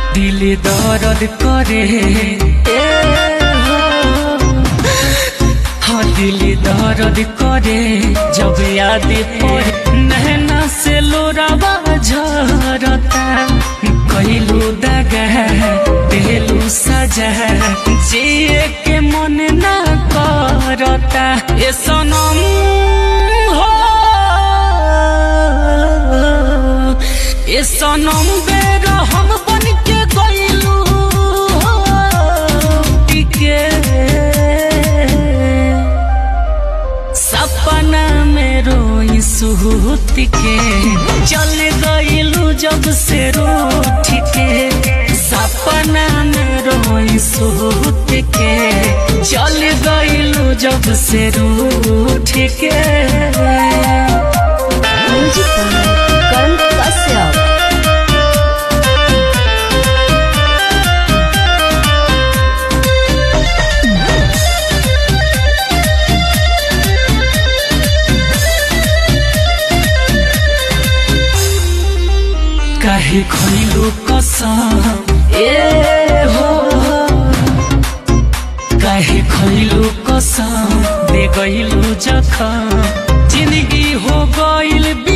दिल दर्द करे ए हो हाँ दिल दर्द करे जब याद पड़े नहना से लोरावा झरता कैलू दगा देलू सजा जिए के मन ना करता ए सनम हो ए सनम बेर हम बन के गइलू टिके सपना में रोई सुहूत के चल गइलू जब से रूठ के सपना में रोई सुहूत के चल गइलू जब से रूठ के म्यूजिक बाय करण कश्यप काहे खइलू कसम ए हो काहे खइलू कसम दे गइलू जखम जिंदगी हो गइल